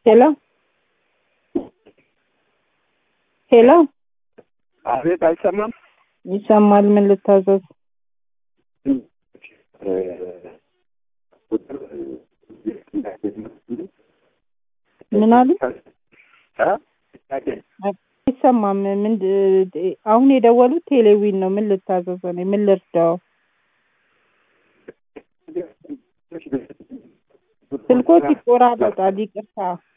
ሄሎ ሄሎ አቤት፣ አይሰማም? ይሰማል። ምን ልታዘዝ? ምን አሉ? አይሰማም። ምን አሁን የደወሉት ቴሌዊን ነው። ምን ልታዘዝ? እኔ ምን ልርዳው? ስልኮት ይቆራረጣል። ይቅርታ